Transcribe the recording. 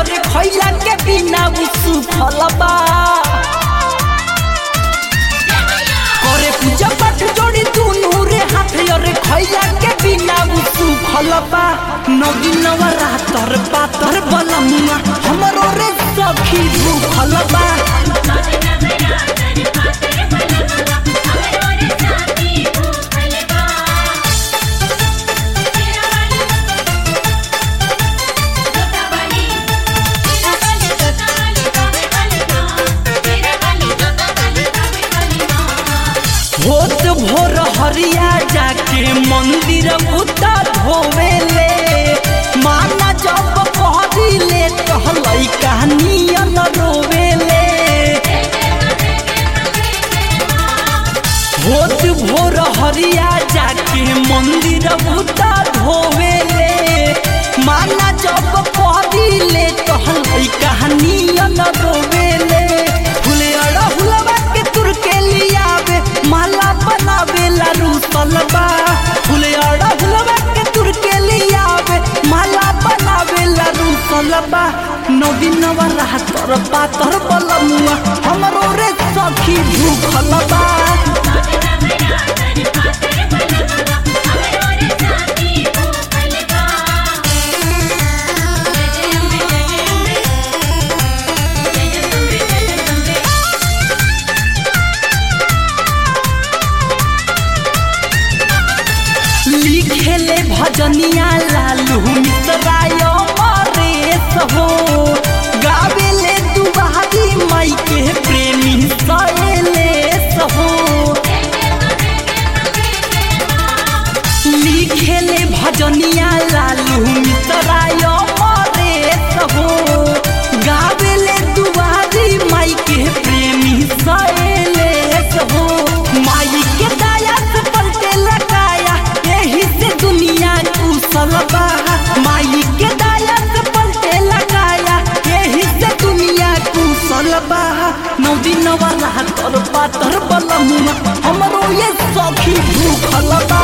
अरे खैला के बिना उ सुफल बा करे पूजा पाठ जोड़ी दुनू रे हाथ अरे खैला के बिना उ सुफल बा नगिनवा रातर पातर बलमुआ हमरो रे सखी भूखल बा होत भोर हरिया जाके मंदिर उता धोवेले माना जब कहदिले कहलई कहानियन रोवेले होत भोर हरिया जाके मंदिर उता धोवेले माना जब कहदिले कहलई कहानियन रोवेले फुले अड़हुलवा के तुर के लियावे माला बनावे लारू सलबा फुले अड़हुलवा के तुर के लियावे माला बनावे लारू सलबा नदीनवा रातर पातर बलमुआ हमरो रे सखी भूखल बा लिखेले भजनिया लालू मिश्राय मरेश हो गावेले दुबारी माई के प्रेमी सहेलेश हो लिखेले भजनिया लालू मिश्राय मरेश हो गावेले दुबारी माई के प्रेमी सहेलेश हो माई के दया से पलटे लगाया यही से दुनिया कुशल बा माई के दया से पलटे लगाया यही से दुनिया कुशल बा नौ दिन वाला तर पातर बलमुआ हमरो ये सखी भूखल बा